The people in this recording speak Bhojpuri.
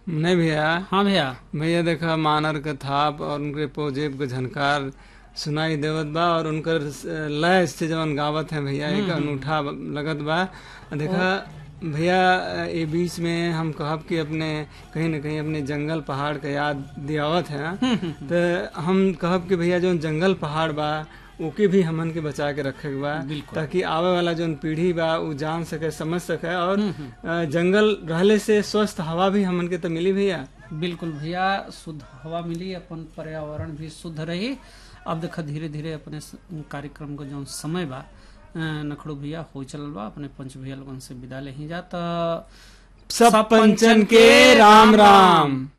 नहीं भैया हाँ भैया भैया देखा मानर के थाप और उनके पोजेब के झनकार सुनाई देवत बा और उनकर लय से जवन गावत है भैया एक अनूठा लगत बा देखा भैया ये बीच में हम कहब कि अपने कहीं न कहीं अपने जंगल पहाड़ के याद दियावत है तो हम कहब कि भैया जो जंगल पहाड़ बा ओके भी हमन के बचा के रखे के बा बिल्कुल। ताकि आवे वाला जो पीढ़ी बा उ जान सके समझ सके और अ, जंगल रहले से स्वस्थ हवा भी हमन के तो मिली भैया बिल्कुल भैया शुद्ध हवा मिली अपन पर्यावरण भी शुद्ध रही अब देखा धीरे धीरे अपने स- कार्यक्रम का जो समय बा अ, नखड़ू भैया हो चलल बा अपने पंच भैया लोगन से विदा ले ही जा त सब पंचन के राम राम